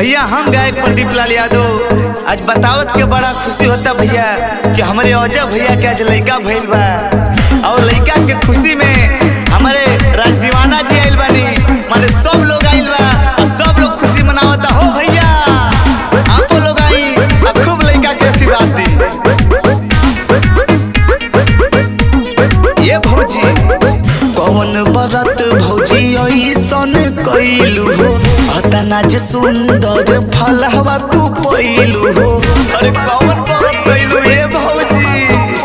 भैया हम गायक प्रदीप लाल यादव आज बतावत के बड़ा खुशी होता भैया कि हमारे अजय भैया के आज लड़का भइल बा और लड़का के खुशी में हमारे राज दीवाना जी आइल बानी माने सब लोग आइल बा और सब लोग खुशी मनावता हो भैया आपो लोग आई और खूब लड़का के आशीर्वाद दी ये भौजी कौन बरत भौजी ऐसन कैलू हो अतना जे सुंदर फलहवा तू पैलू हो अरे कौन बरत कैलू ये भौजी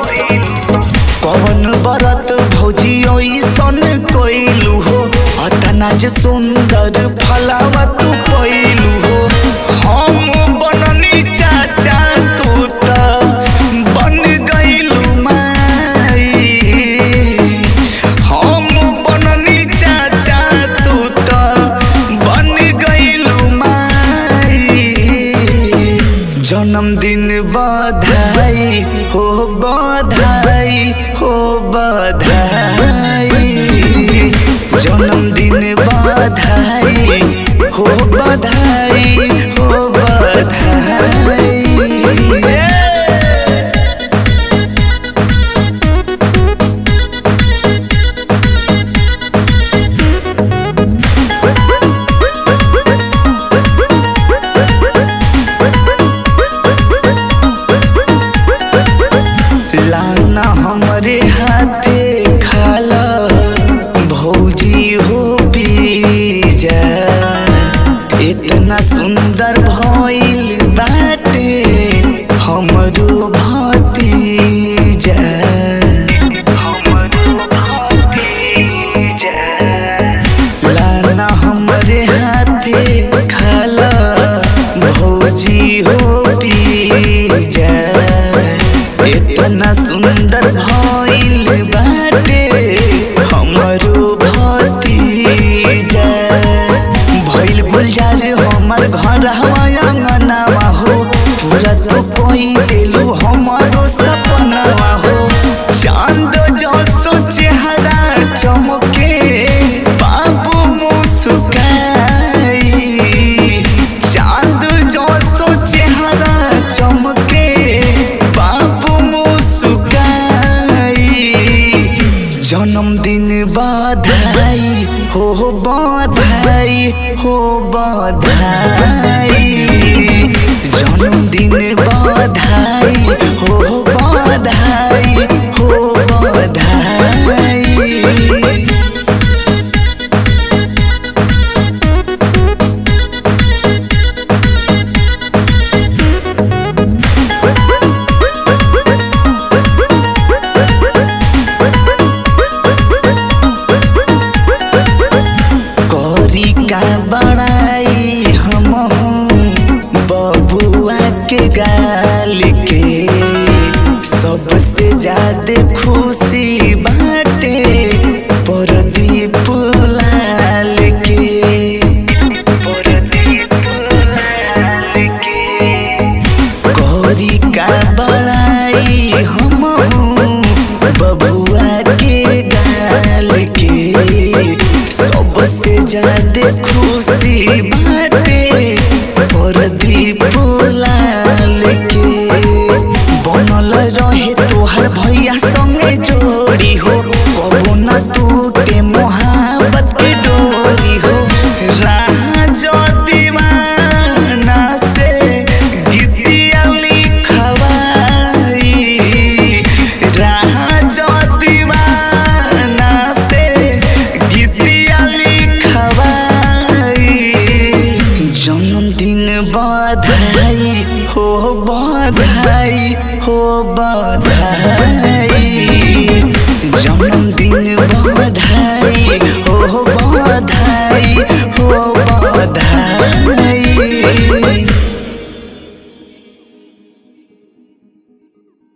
कौन बरत भौजी ऐसन कैलू हो अतना जे सुंदर फलहवा तू पैलू हो हम बननी चाचा तू त बन गइलू माई हम बननी चाचा तू त बन गइलू माई जन्मदिन बधाई हो बधाई हो बधाई जन्मदिन बधाई हो बधाई हो बधाई लाना हमरे हाथे खाला भौजी हो पीजा इतना सुंदर भइल बाटे हमरो भतीजा हमरो भतीजा लाना हमरे हाथे खाला भौजी हो पीजा इतना सुंदर भइल बाटे हमरो भतीजा भइल गुलजार हमर घर हवा अंगनावा हो पूरा तो कोई दिलू हमारो सपनावा हो चांद जसो चेहरा चमके बाबू मुस्काई चांद जसो चेहरा चमके बाबू मुस्काई जन्मदिन बधाई हो बधाई हो बधाई जन्मदिन बधाई हो बधाई हो बधाई करी का बड़ाई हम बबुआ के गाल के सबसे ज्यादा खुशी बाटे परदीप लाल के परदीप लाल के करी का बड़ाई हम बबुआ के गाल के सबसे ज्यादा खुशी बाटे परदीप लाल के बनल रहे तोहर भैया संगे जोड़ी हो कबो न टूटे मोहब्बत के डोरी हो राज दीवाना से गीतिया लिखवाई राज दीवाना से गीतिया लिखवाई जन्मदिन बधाई हो बधाई हो बधाई जन्मदिन बधाई हो बधाई